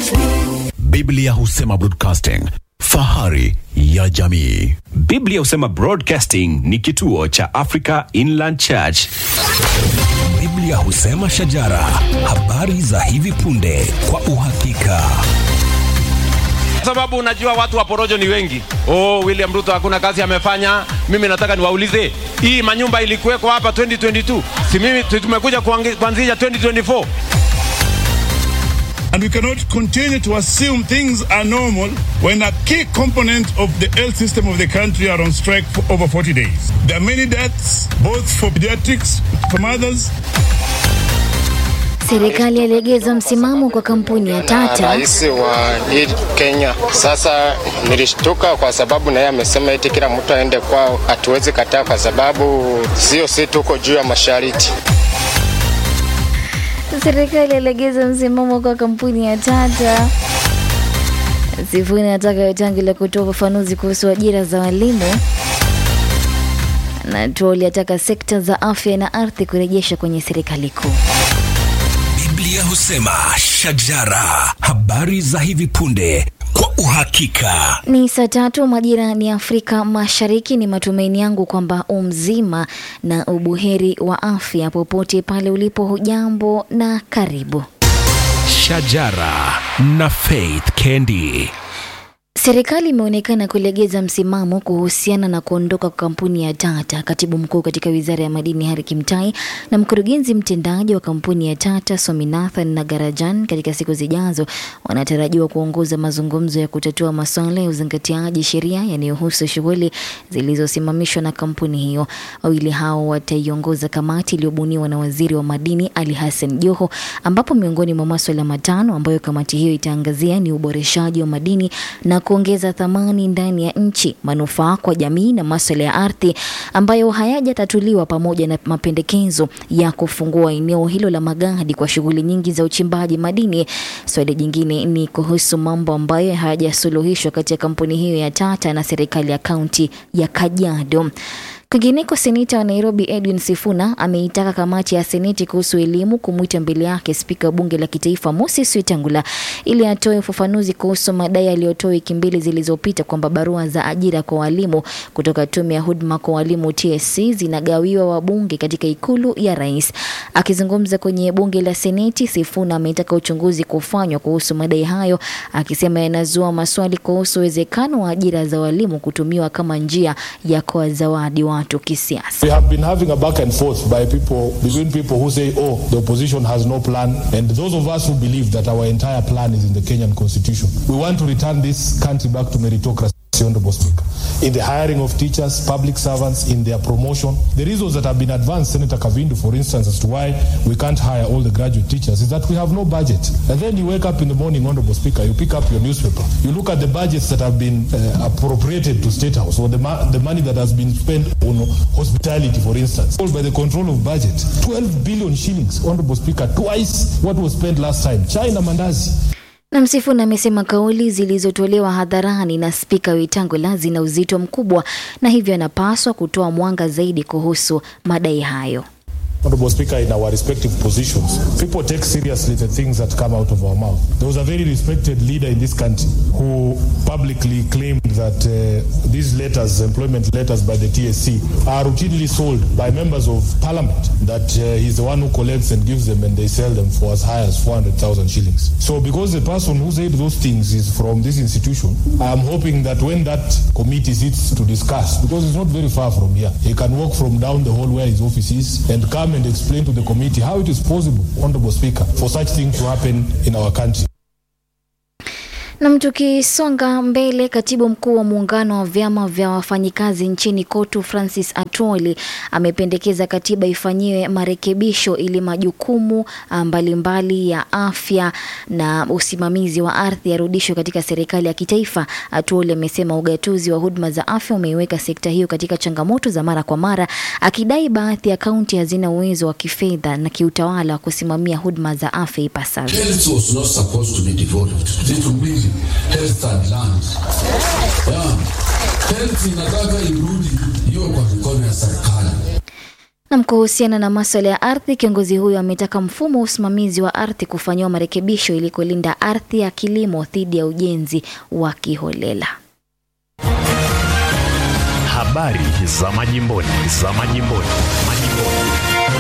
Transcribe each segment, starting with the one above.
Biblia husema broadcasting, fahari ya jamii. Biblia husema Broadcasting ni kituo cha Africa Inland Church. Biblia husema shajara, habari za hivi punde kwa uhakika. Kwa sababu unajua watu wa porojo ni wengi. Oh, William Ruto hakuna kazi amefanya. Mimi nataka niwaulize, hii manyumba ilikuweko hapa 2022, si mimi tu- tumekuja kuangi- kuanzisha 2024? And we cannot continue to assume things are normal when a key component of the health system of the country are on strike for over 40 days. There are many deaths, both for pediatrics, for mothers, Serikali yalegeza msimamo kwa kampuni ya Tata. rais wa hii Kenya. Sasa nilishtuka kwa sababu naye amesema eti kila mtu aende kwao, hatuwezi kataa kwa sababu sio si tuko juu ya mashariti. Serikali yalegeza msimamo kwa kampuni ya Tata. Sifuni anataka Wetangula kutoa ufafanuzi kuhusu ajira za walimu, na Tuoli ataka sekta za afya na ardhi kurejesha kwenye serikali kuu. Biblia husema shajara, habari za hivi punde kwa uhakika. Ni saa tatu majira ni Afrika Mashariki. Ni matumaini yangu kwamba umzima na ubuheri wa afya popote pale ulipo. Hujambo na karibu. Shajara na Faith Kendi. Serikali imeonekana kulegeza msimamo kuhusiana na kuondoka kwa kampuni ya Tata. Katibu mkuu katika wizara ya madini Hari Kimtai na mkurugenzi mtendaji wa kampuni ya Tata Swaminathan Nagarajan katika siku zijazo wanatarajiwa kuongoza mazungumzo ya kutatua masuala ya uzingatiaji sheria yanayohusu shughuli zilizosimamishwa na kampuni hiyo. Wawili hao wataiongoza kamati iliyobuniwa na waziri wa madini Ali Hassan Joho, ambapo miongoni mwa maswala matano ambayo kamati hiyo itaangazia ni uboreshaji wa madini na kuongeza thamani ndani ya nchi, manufaa kwa jamii na maswala ya ardhi ambayo hayajatatuliwa, pamoja na mapendekezo ya kufungua eneo hilo la Magadi kwa shughuli nyingi za uchimbaji madini. Swali jingine ni kuhusu mambo ambayo hayajasuluhishwa kati ya kampuni hiyo ya Tata na serikali ya kaunti ya Kajiado. Kwingineko, seneta wa Nairobi Edwin Sifuna ameitaka kamati ya seneti kuhusu elimu kumwita mbele yake spika wa bunge la kitaifa Moses Wetangula ili atoe ufafanuzi kuhusu madai aliyotoa wiki mbili zilizopita kwamba barua za ajira kwa walimu kutoka tume ya huduma kwa walimu TSC zinagawiwa wabunge katika ikulu ya rais. Akizungumza kwenye bunge la seneti, Sifuna ametaka uchunguzi kufanywa kuhusu madai hayo, akisema yanazua maswali kuhusu uwezekano wa ajira za walimu kutumiwa kama njia ya kuwazawadi watu kisiasa. We have been having a back and forth by people between people who say, "Oh, the opposition has no plan," and those of us who believe that our entire plan is in the Kenyan Constitution. We want to return this country back to meritocracy. Honorable Speaker, in the hiring of teachers, public servants, in their promotion, the reasons that have been advanced, Senator Kavindu, for instance, as to why we can't hire all the graduate teachers, is that we have no budget. And then you wake up in the morning, Honorable Speaker, you pick up your newspaper, you look at the budgets that have been uh, appropriated to State House, or the, ma- the money that has been spent on hospitality, for instance, all by the control of budget, 12 billion shillings, Honorable Speaker, twice what was spent last time. China Mandazi. Na Msifuna amesema kauli zilizotolewa hadharani na spika Wetangula zina uzito mkubwa na hivyo anapaswa kutoa mwanga zaidi kuhusu madai hayo. Honorable Speaker, in our respective positions, people take seriously the things that come out of our mouth. There was a very respected leader in this country who publicly claimed that uh, these letters, employment letters by the TSC, are routinely sold by members of parliament, that uh, he's the one who collects and gives them and they sell them for as high as 400,000 shillings. So because the person who said those things is from this institution, I'm hoping that when that committee sits to discuss, because it's not very far from here, he can walk from down the hall where his office is and come and explain to the committee how it is possible, Honorable Speaker, for such things to happen in our country. Nam, tukisonga mbele, katibu mkuu wa muungano wa vyama vya wafanyikazi nchini KOTU Francis Atwoli amependekeza katiba ifanyiwe marekebisho ili majukumu ah, mbalimbali ya afya na usimamizi wa ardhi yarudishwe katika serikali ya kitaifa. Atwoli amesema ugatuzi wa huduma za afya umeiweka sekta hiyo katika changamoto za mara kwa mara, akidai baadhi ya kaunti hazina uwezo wa kifedha na kiutawala wa kusimamia huduma za afya ipasavyo. Health was not supposed to be devolved. It will be health and land. Yeah. Health inataka irudi hiyo kwa mikono ya serikali. Nam, kuhusiana na maswala ya ardhi, kiongozi huyo ametaka mfumo wa usimamizi wa ardhi kufanyiwa marekebisho ili kulinda ardhi ya kilimo dhidi ya ujenzi wa kiholela. Habari za majimboni, za majimboni, majimboni.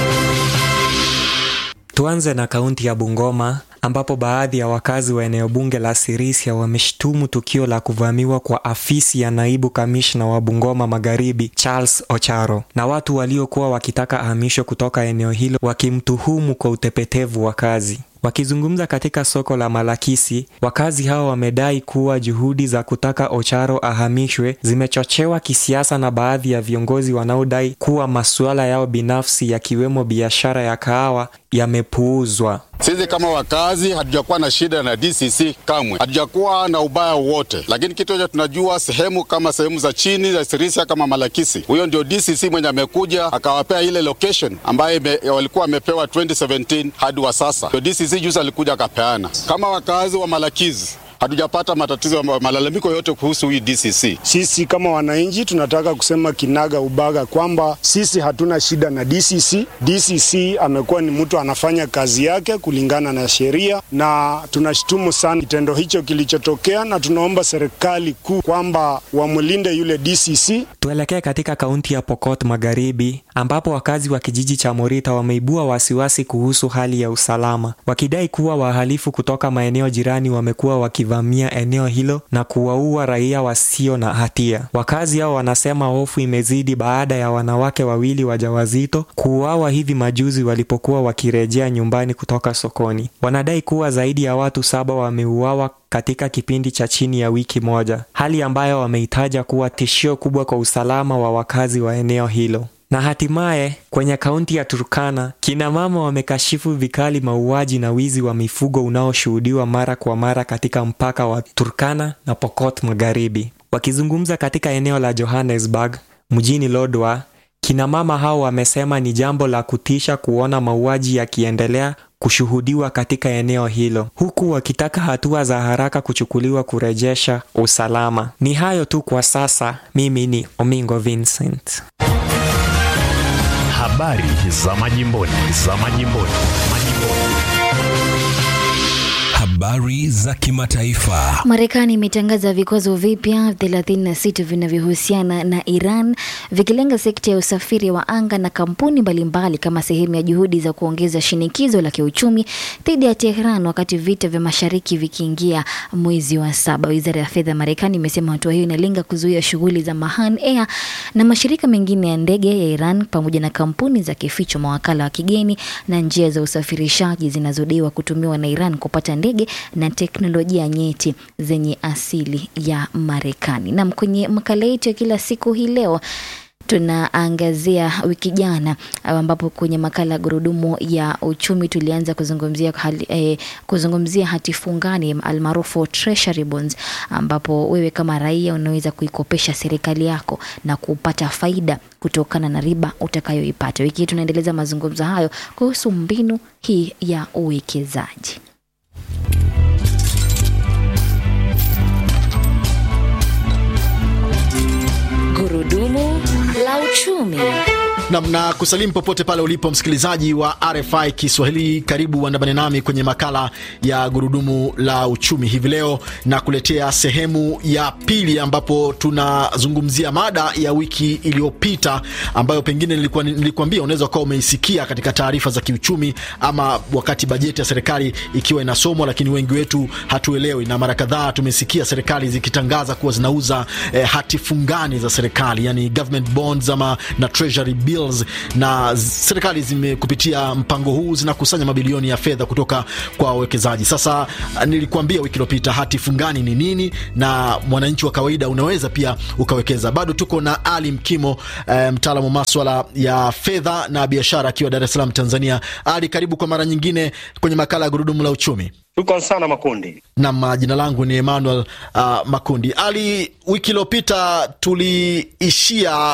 Tuanze na kaunti ya Bungoma ambapo baadhi ya wakazi wa eneo bunge la Sirisia wameshtumu tukio la kuvamiwa kwa afisi ya naibu kamishna wa Bungoma Magharibi Charles Ocharo na watu waliokuwa wakitaka ahamisho kutoka eneo hilo wakimtuhumu kwa utepetevu wa kazi. Wakizungumza katika soko la Malakisi, wakazi hao wamedai kuwa juhudi za kutaka Ocharo ahamishwe zimechochewa kisiasa na baadhi ya viongozi wanaodai kuwa masuala yao binafsi yakiwemo biashara ya kahawa yamepuuzwa. Sisi kama wakazi hatujakuwa na shida na DCC kamwe, hatujakuwa na ubaya wowote, lakini kitu cha tunajua sehemu kama sehemu za chini za Sirisia kama Malakisi, huyo ndio DCC mwenye amekuja akawapea ile location ambayo walikuwa wamepewa 2017 hadi wa sasa. Ndio DCC juzi alikuja akapeana. Kama wakazi wa Malakisi hatujapata matatizo malalamiko yote kuhusu hii DCC. Sisi kama wananchi tunataka kusema kinaga ubaga kwamba sisi hatuna shida na DCC. DCC amekuwa ni mtu anafanya kazi yake kulingana na sheria, na tunashtumu sana kitendo hicho kilichotokea, na tunaomba serikali kuu kwamba wamlinde yule DCC. Tuelekee katika kaunti ya Pokot Magharibi ambapo wakazi wa kijiji cha Morita wameibua wasiwasi kuhusu hali ya usalama, wakidai kuwa wahalifu kutoka maeneo jirani wamekuwa wakivamia eneo hilo na kuwaua raia wasio na hatia. Wakazi hao wanasema hofu imezidi baada ya wanawake wawili wajawazito kuuawa hivi majuzi walipokuwa wakirejea nyumbani kutoka sokoni. Wanadai kuwa zaidi ya watu saba wameuawa katika kipindi cha chini ya wiki moja, hali ambayo wameitaja kuwa tishio kubwa kwa usalama wa wakazi wa eneo hilo. Na hatimaye kwenye kaunti ya Turkana, kina mama wamekashifu vikali mauaji na wizi wa mifugo unaoshuhudiwa mara kwa mara katika mpaka wa Turkana na Pokot Magharibi. Wakizungumza katika eneo la Johannesburg mjini Lodwar, kina mama hao wamesema ni jambo la kutisha kuona mauaji yakiendelea kushuhudiwa katika eneo hilo, huku wakitaka hatua za haraka kuchukuliwa kurejesha usalama. Ni hayo tu kwa sasa. Mimi ni Omingo Vincent. Habari za majimboni, za majimboni, majimboni. Habari za kimataifa. Marekani imetangaza vikwazo vipya 36 vinavyohusiana na Iran vikilenga sekta ya usafiri wa anga na kampuni mbalimbali kama sehemu ya juhudi za kuongeza shinikizo la kiuchumi dhidi ya Tehran wakati vita vya mashariki vikiingia mwezi wa saba. Wizara ya fedha ya Marekani imesema hatua hiyo inalenga kuzuia shughuli za Mahan Air na mashirika mengine ya ndege ya Iran pamoja na kampuni za kificho, mawakala wa kigeni na njia za usafirishaji zinazodaiwa kutumiwa na Iran kupata ndege na teknolojia nyeti zenye asili ya Marekani. Nam, kwenye makala yetu ya kila siku hii leo tunaangazia wiki jana ambapo kwenye makala ya gurudumu ya uchumi tulianza kuzungumzia hali, eh, kuzungumzia hati fungani almaarufu treasury bonds, ambapo wewe kama raia unaweza kuikopesha serikali yako na kupata faida kutokana na riba utakayoipata. Wiki hii tunaendeleza mazungumzo hayo kuhusu mbinu hii ya uwekezaji. Gurudumu la uchumi. namna kusalimu popote pale ulipo msikilizaji wa RFI Kiswahili, karibu uandamane nami kwenye makala ya gurudumu la uchumi hivi leo, na kuletea sehemu ya pili ambapo tunazungumzia mada ya wiki iliyopita ambayo pengine nilikuwa nilikuambia unaweza ukawa umeisikia katika taarifa za kiuchumi ama wakati bajeti ya serikali ikiwa inasomwa, lakini wengi wetu hatuelewi, na mara kadhaa tumesikia serikali zikitangaza kuwa zinauza eh, hati fungani za serikali, yani government bonds ama na treasury bills, na serikali zime kupitia mpango huu zinakusanya mabilioni ya fedha kutoka kwa wawekezaji. Sasa nilikuambia wiki iliyopita hati fungani ni nini, na mwananchi wa kawaida unaweza pia ukawekeza. Bado tuko na Ali Mkimo, eh, mtaalamu wa maswala ya fedha na biashara akiwa Dar es Salaam, Tanzania. Ali, karibu kwa mara nyingine kwenye makala ya gurudumu la uchumi. Shukran sana Makundi. Nam, jina langu ni Emmanuel uh, Makundi. Ali, wiki iliyopita tuliishia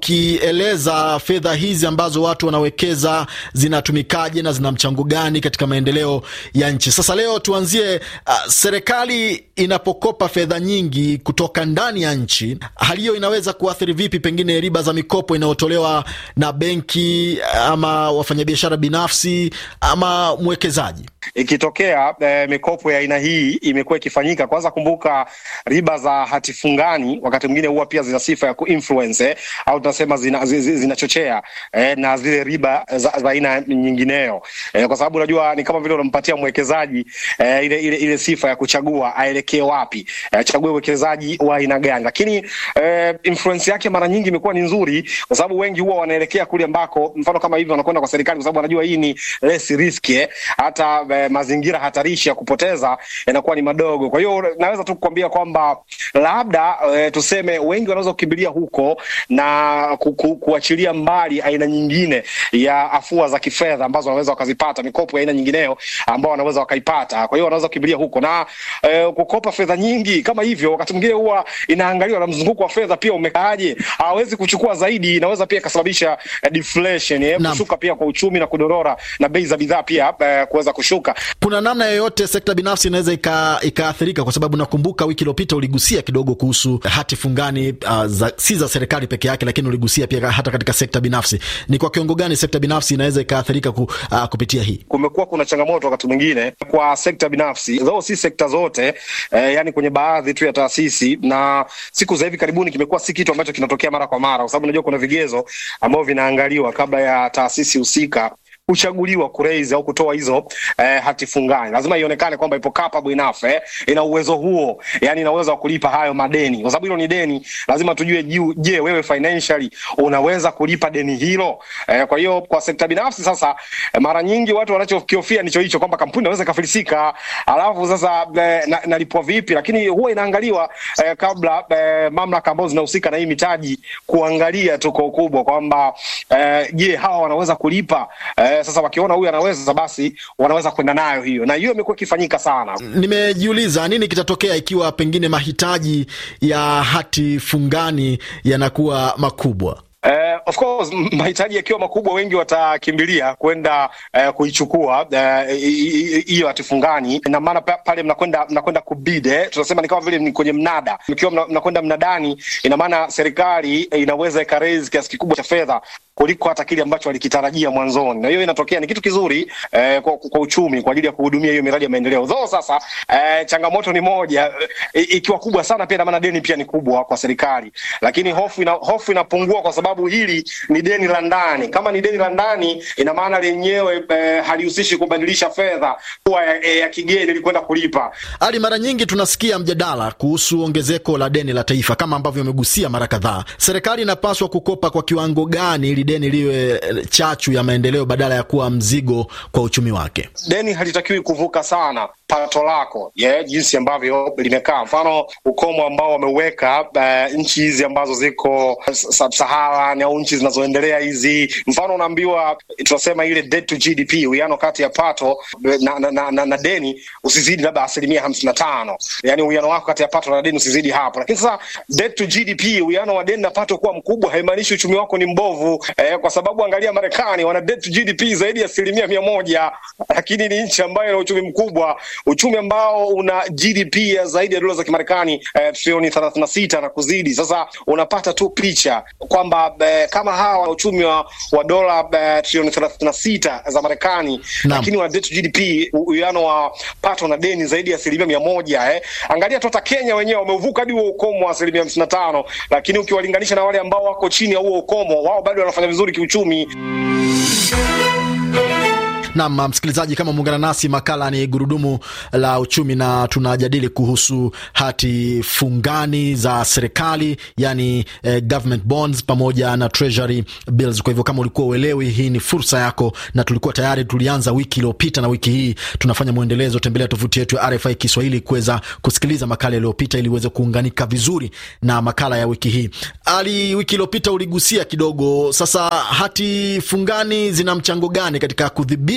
ukieleza fedha hizi ambazo watu wanawekeza zinatumikaje na zina mchango gani katika maendeleo ya nchi. Sasa leo tuanzie, uh, serikali inapokopa fedha nyingi kutoka ndani ya nchi, hali hiyo inaweza kuathiri vipi pengine riba za mikopo inayotolewa na benki ama wafanyabiashara binafsi ama mwekezaji? Ikitokea eh, mikopo ya aina hii imekuwa ikifanyika, kwanza kumbuka riba za hati fungani wakati mwingine huwa pia zina sifa ya kuinfluence eh, au tunasema zinachochea zina eh, na zile riba za, za aina nyingineyo eh, kwa sababu unajua ni kama vile unampatia mwekezaji eh, ile, ile, ile sifa ya kuchagua aelekee wapi, eh, achague uwekezaji wa aina gani, lakini eh, influence yake mara nyingi imekuwa ni nzuri, kwa sababu wengi huwa wanaelekea kule ambako, mfano kama hivi, wanakwenda kwa serikali, kwa sababu wanajua hii ni less risk eh, hata eh, mazingira hatarishi ya kupoteza yanakuwa ni madogo. Kwa hiyo naweza tu kukwambia kwamba labda e, tuseme wengi wanaweza kukimbilia huko na ku, ku, kuachilia mbali aina nyingine ya afua za kifedha ambazo wanaweza wakazipata, mikopo ya aina nyingineyo ambao wanaweza wakaipata. Kwa hiyo wanaweza kukimbilia huko na e, kukopa fedha nyingi kama hivyo, wakati mwingine huwa inaangaliwa na mzunguko wa fedha pia umekaaje. Hawezi kuchukua zaidi, inaweza pia ikasababisha eh, deflation eh, kushuka pia kwa uchumi na kudorora na bei za bidhaa pia eh, kuweza kushuka. Kuna namna yoyote sekta binafsi inaweza ikaathirika? Kwa sababu nakumbuka wiki iliyopita uligusia kidogo kuhusu hati fungani uh, za, si za serikali peke yake, lakini uligusia pia hata katika sekta binafsi. Ni kwa kiwango gani sekta binafsi inaweza ikaathirika ku, uh, kupitia hii? Kumekuwa kuna changamoto wakati mwingine kwa sekta binafsi, though si sekta zote eh, yani kwenye baadhi tu ya taasisi, na siku za hivi karibuni kimekuwa si kitu ambacho kinatokea mara kwa mara, kwa sababu unajua kuna vigezo ambavyo vinaangaliwa kabla ya taasisi husika kuchaguliwa kuraise au kutoa hizo eh, hati fungani, lazima ionekane kwamba ipo capable enough eh, ina uwezo huo, yani ina uwezo wa kulipa hayo madeni, kwa sababu hilo ni deni. Lazima tujue juu, je, wewe financially unaweza kulipa deni hilo eh? Kwa hiyo kwa sekta binafsi sasa, eh, mara nyingi watu wanachokihofia ndicho hicho kwamba kampuni inaweza ikafilisika, alafu sasa eh, na, nalipwa vipi? Lakini huwa inaangaliwa eh, kabla eh, mamlaka ambazo zinahusika na hii mitaji kuangalia tu kwa ukubwa kwamba eh, je, hawa wanaweza kulipa eh, sasa wakiona huyu anaweza basi wanaweza kwenda nayo hiyo, na hiyo imekuwa ikifanyika sana. Nimejiuliza nini kitatokea ikiwa pengine mahitaji ya hati fungani yanakuwa makubwa. Uh, of course mahitaji yakiwa makubwa, wengi watakimbilia kwenda uh, kuichukua hiyo uh, hati fungani, na maana pale mnakwenda mnakwenda kubid eh, tunasema ni kama vile ni kwenye mnada. Mkiwa mnakwenda mnadani, ina maana serikali inaweza ikaraise kiasi kikubwa cha fedha kuliko hata kile ambacho walikitarajia mwanzoni, na hiyo inatokea ni kitu kizuri eh, kwa, kwa uchumi kwa ajili ya kuhudumia hiyo miradi ya maendeleo. Though sasa eh, changamoto ni moja eh, ikiwa kubwa sana pia, na maana deni pia ni kubwa kwa serikali, lakini hofu ina, hofu inapungua kwa sababu hili ni deni la ndani. Kama ni deni la ndani, ina maana lenyewe eh, halihusishi kubadilisha fedha kuwa ya, ya, ya kigeni ili kwenda kulipa. Ali, mara nyingi tunasikia mjadala kuhusu ongezeko la deni la taifa kama ambavyo umegusia mara kadhaa. Serikali inapaswa kukopa kwa kiwango gani ili deni liwe chachu ya maendeleo badala ya kuwa mzigo kwa uchumi wake? Deni halitakiwi kuvuka sana pato lako yeah, jinsi ambavyo limekaa. Mfano ukomo ambao wameuweka uh, nchi hizi ambazo ziko sub-Saharan au nchi zinazoendelea hizi, mfano unaambiwa, tunasema ile debt to GDP, uwiano kati ya pato na, na, na, na, na deni usizidi labda asilimia hamsini na tano, yani uwiano wako kati ya pato na deni usizidi hapo. Lakini sasa debt to GDP, uwiano wa deni na pato kuwa mkubwa haimaanishi uchumi wako ni mbovu eh, kwa sababu angalia Marekani wana debt to GDP zaidi ya asilimia mia moja, lakini ni nchi ambayo ina uchumi mkubwa uchumi ambao una GDP ya zaidi ya dola za Kimarekani eh, trilioni thelathini na sita na kuzidi. Sasa unapata tu picha kwamba eh, kama hawa wana uchumi wa, wa dola eh, trilioni thelathini na sita za Marekani, lakini wana debt to GDP, uwiano wa pato na deni zaidi ya asilimia mia moja eh. Angalia tu hata Kenya wenyewe wameuvuka hadi huo ukomo wa asilimia hamsini na tano, lakini ukiwalinganisha na wale ambao wako chini ya huo ukomo, wao bado wanafanya vizuri kiuchumi. Nam msikilizaji, kama muungana nasi, makala ni gurudumu la uchumi, na tunajadili kuhusu hati fungani za serikali, yani eh, government bonds pamoja na treasury bills. Kwa hivyo kama ulikuwa uelewi, hii ni fursa yako, na tulikuwa tayari tulianza wiki iliyopita, na wiki hii tunafanya mwendelezo. Tembelea tovuti yetu ya RFI Kiswahili kuweza kusikiliza makala iliyopita ili uweze kuunganika vizuri na makala ya wiki hii. Ali, wiki iliyopita uligusia kidogo. Sasa hati fungani zina mchango gani katika kudhibiti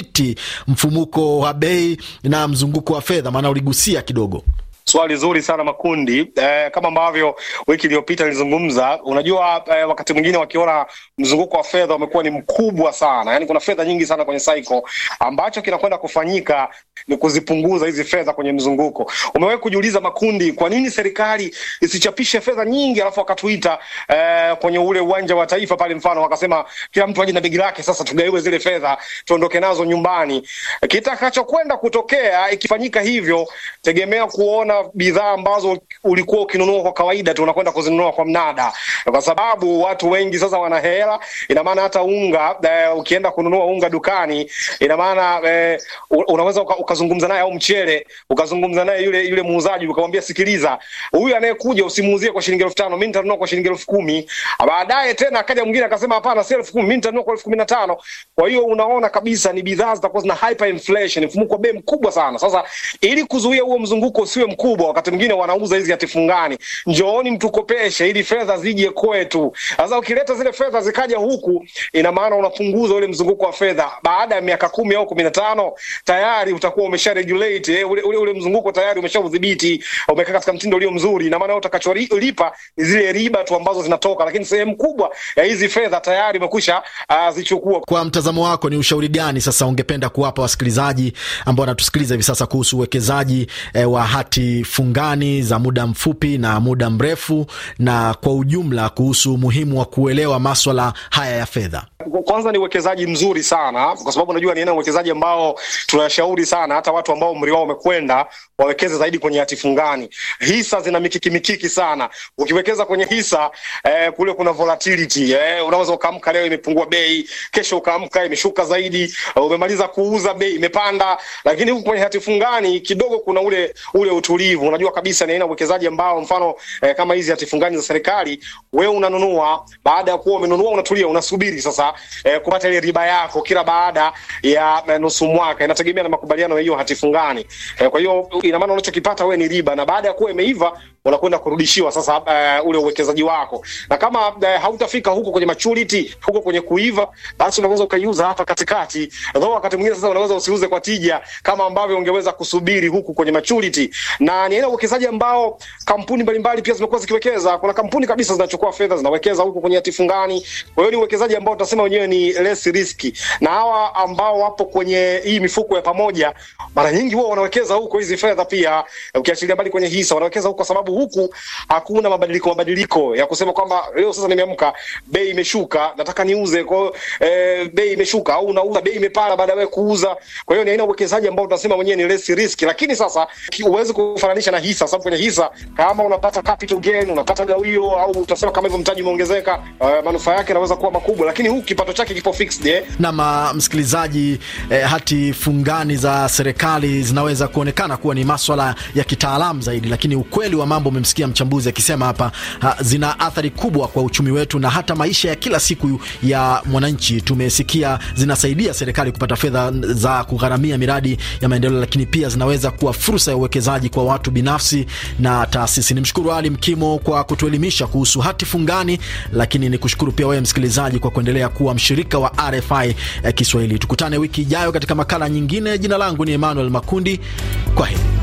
kudhibiti mfumuko wa bei na mzunguko wa fedha? Maana uligusia kidogo. Swali zuri sana Makundi. Eh, kama ambavyo wiki iliyopita nilizungumza, unajua eh, wakati mwingine wakiona mzunguko wa fedha umekuwa ni mkubwa sana, yaani kuna fedha nyingi sana kwenye cycle, ambacho kinakwenda kufanyika ni kuzipunguza hizi fedha kwenye mzunguko. Umewahi kujiuliza Makundi, kwa nini serikali isichapishe fedha nyingi alafu wakatuita eh, kwenye ule uwanja wa Taifa pale, mfano wakasema kila mtu aje na begi lake, sasa tugaiwe zile fedha tuondoke nazo nyumbani. Kitakachokwenda kutokea ikifanyika hivyo, tegemea kuona bidhaa ambazo ulikuwa ukinunua kwa kawaida tu unakwenda kuzinunua kwa mnada, kwa sababu watu wengi sasa wana hela. Ina maana hata unga eh, ukienda kununua unga dukani, ina maana eh, unaweza uka, ukazungumza naye au mchele ukazungumza naye yule yule muuzaji ukamwambia, sikiliza, huyu anayekuja usimuuzie kwa shilingi elfu tano mimi nitanunua kwa shilingi elfu kumi Baadaye tena akaja mwingine akasema, hapana, si elfu kumi mimi nitanunua kwa elfu kumi na tano Kwa hiyo unaona kabisa ni bidhaa zitakuwa zina hyperinflation, mfumuko wa bei mkubwa sana. Sasa ili kuzuia huo mzunguko usiwe mkubwa wakati mwingine wanauza hizi hati fungani, njooni mtukopeshe ili fedha zije kwetu. Sasa ukileta zile fedha zikaja huku, ina maana unapunguza ule mzunguko wa fedha. Baada ya miaka kumi au kumi na tano tayari utakuwa umesha regulate eh, ule, ule, ule mzunguko tayari umesha udhibiti, umekaa katika mtindo ulio mzuri. Ina maana utakacholipa ni zile riba tu ambazo zinatoka, lakini sehemu kubwa ya hizi fedha tayari umekwisha uh, zichukua. Kwa mtazamo wako, ni ushauri gani sasa ungependa kuwapa wasikilizaji ambao wanatusikiliza hivi sasa kuhusu uwekezaji eh, wa hati fungani za muda mfupi na muda mrefu, na kwa ujumla kuhusu umuhimu wa kuelewa maswala haya ya fedha? Kwanza ni uwekezaji mzuri sana, kwa sababu unajua ni aina uwekezaji ambao tunashauri sana hata watu ambao umri wao umekwenda wawekeze zaidi kwenye hati fungani. Hisa zina mikiki mikiki sana. Ukiwekeza kwenye hisa eh, kule kuna volatility eh, unaweza ukaamka leo imepungua bei, kesho ukaamka imeshuka zaidi, uh, umemaliza kuuza bei imepanda. Lakini huku kwenye hati fungani kidogo kuna ule ule utulivu. Unajua kabisa ni aina uwekezaji ambao mfano eh, kama hizi hati fungani za serikali, wewe unanunua, baada ya kuwa umenunua unatulia, unasubiri sasa eh, kupata ile riba yako kila baada ya eh, nusu mwaka. Inategemea na makubaliano ya hiyo hati fungani. Eh, kwa hiyo ina maana unachokipata wewe ni riba, na baada ya kuwa imeiva unakwenda kurudishiwa sasa uh, ule uwekezaji wako, na kama uh, hautafika huko kwenye maturity, huko kwenye kuiva, basi unaweza ukaiuza hapa katikati. Though wakati mwingine sasa unaweza usiuze kwa tija kama ambavyo ungeweza kusubiri huku kwenye maturity, na ni aina uwekezaji ambao kampuni mbalimbali pia zimekuwa zikiwekeza. Kuna kampuni kabisa zinachukua fedha zinawekeza huko kwenye hati fungani. Kwa hiyo ni uwekezaji ambao tunasema wenyewe ni less risky, na hawa ambao wapo kwenye hii mifuko ya pamoja, mara nyingi huwa wanawekeza huko hizi fedha pia, ukiachilia mbali kwenye hisa, wanawekeza huko kwa sababu huku hakuna mabadiliko mabadiliko ya kusema kwamba leo sasa nimeamka bei imeshuka nataka niuze kwa eh, bei imeshuka au unauza bei imepanda baada ya kuuza. Kwa hiyo ni aina uwekezaji ambao tunasema wenyewe ni less risk, lakini sasa huwezi kufananisha na hisa, sababu kwenye hisa kama unapata capital gain, unapata gawio au utasema kama hivyo mtaji umeongezeka, uh, manufaa yake yanaweza kuwa makubwa, lakini huku kipato chake kipo fixed eh. Na msikilizaji, eh, hati fungani za serikali zinaweza kuonekana kuwa ni maswala ya kitaalamu zaidi, lakini ukweli wa mambo umemsikia mchambuzi akisema hapa ha, zina athari kubwa kwa uchumi wetu na hata maisha ya kila siku ya mwananchi. Tumesikia zinasaidia serikali kupata fedha za kugharamia miradi ya maendeleo, lakini pia zinaweza kuwa fursa ya uwekezaji kwa watu binafsi na taasisi. Nimshukuru Ali Mkimo kwa kutuelimisha kuhusu hati fungani, lakini nikushukuru pia wewe msikilizaji kwa kuendelea kuwa mshirika wa RFI eh, Kiswahili. Tukutane wiki ijayo katika makala nyingine. Jina langu ni Emmanuel Makundi, kwa heri.